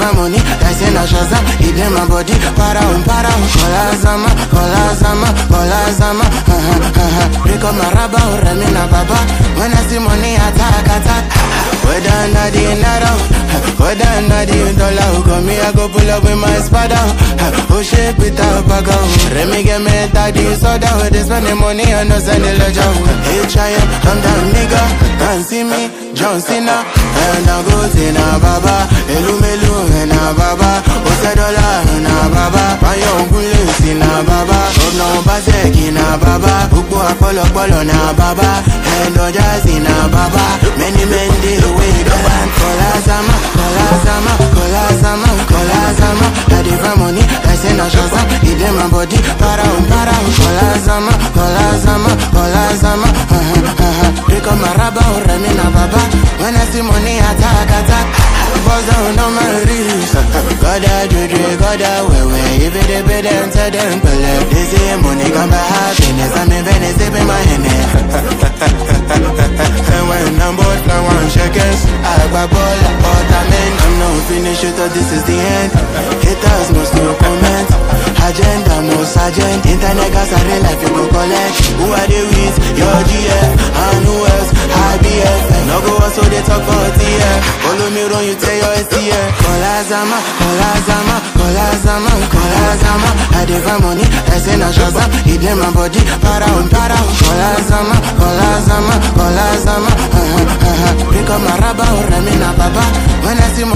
find money, I say na Shazam, it dey my body, para um, para um. Kola Zama, Kola Zama, Kola Zama, uh huh, uh huh. Pick up my rubber, Remy na baba. When I see money, attack, attack. Whether under the naira, whether under the dollar, come me, I go pull up with my spada. Oh shit, Peter Baga. Remy get me daddy soda, where they spend the money, I no send the ledger. Hey, Cheyenne, I'm that nigga, can't see me, John Cena. And I go to na baba, Elu Melu, and na baba. Ose dollar, na baba. Bayo Gule, si na baba. Obna Obaseki, na baba. Ukbo Apollo, Polo, na baba. And Ojazi, na baba. Many men dey away, go and Kola Zama, Kola Zama, Kola Zama, Kola Zama. I dey find money, I say na Shazam. It dey my body, para um, para um. Kola Zama, Kola Zama, Kola Zama. Uh huh, uh huh. Pick up my rubber, Remy na baba. When I see money, attack, attack. Buzz down on my wrist. Goda juju, goda wewe. If it dey pay them, tell them pele. They say money come by happiness. I'm in Venice, sipping my Henny. and when I'm bored, I want shekels. I buy ball, apartment. I'm not finished, you thought this is the end. Haters must no comment. Agenda, no sergeant. Internet gas, I real life, you go collect. Who are they with? Your GF. And who else? IBF. No go so they talk about TF. Follow me run, you tell your STF. Kola Zama, Kola Zama, Kola Zama, Kola Zama. I dey find money, I say na Shazam. It dey my body, para um, para um. Kola Zama, Kola Zama, Kola Zama. Uh huh, uh huh. Pick up my rubber, Remy na baba. When I see